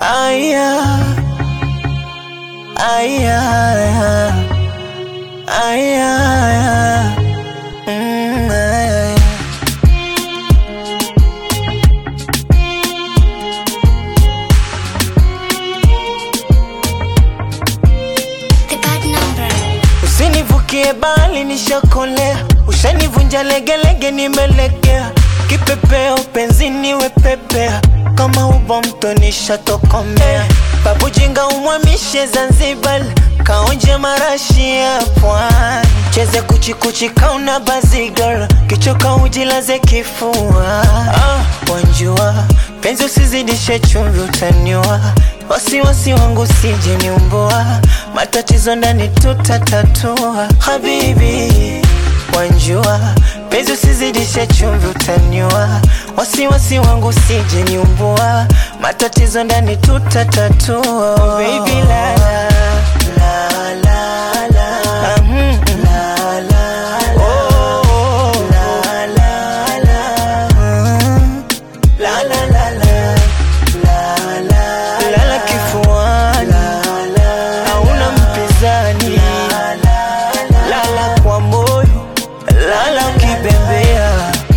Aya, aya, aya, aya. Mm, aya. The bad number. Usinivukie bali nishakolea, ushanivunja legelege, nimelegea kipepeo penzini wepepea, kama ubo mto nishatokomea. Babu jinga umwamishe Zanzibar, kaonje marashi ya pwani, cheze kuchikuchi kauna bazigar, kichoka ujilaze kifua. Ah, wanjua penzi usizidishe chumvi, utaniwa wasiwasi wangu sije niumbua, matatizo ndani tutatatua. Habibi wanjua penzi usizidishe chumvi, utaniwa wasiwasi wangu sije niumbua, matatizo ndani tutatatua. Oh, baby la la la la la Ah, mm, mm. la la la oh, la la la Mm. La la la la la la lala kifuani hauna mpinzani lala kwa moyo lala ukibembea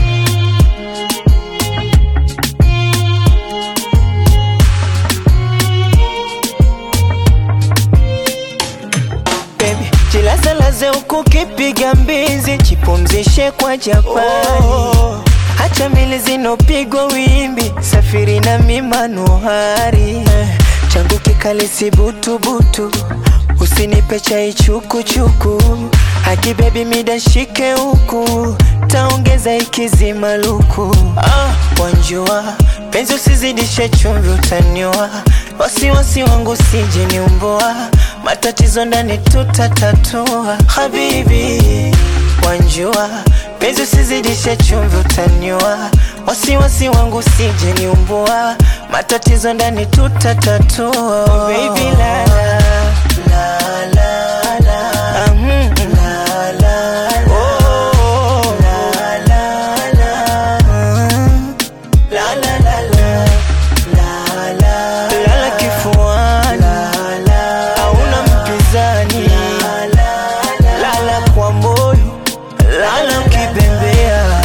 Baby, jilazalaze huku kipiga mbizi, jipumzishe kwa Japani. Hacha mili zinopigwa wimbi, safiri na mimanuhari eh, changu kikali si butubutu, usinipe chai chukuchuku, haki bebi mida shike huku, taongeza ikizima luku. Ah, wanjua penzi usizidishe chumvi, utaniwa wasiwasi wangu sije niumbua, matatizo ndani tutatatua. Habibi wanjua penzi usizidishe chumvi, utaniwa wasiwasi wangu sije niumbua, matatizo ndani tutatatua. Oh, baby la la la la la Ah, mm, mm. la la la oh, la la la Mm. La la la la la la lala kifuani hauna mpinzani lala kwa moyo lala ukibembea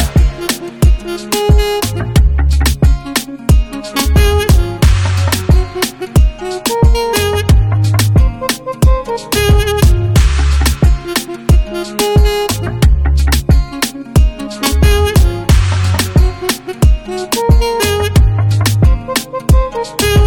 Thank you.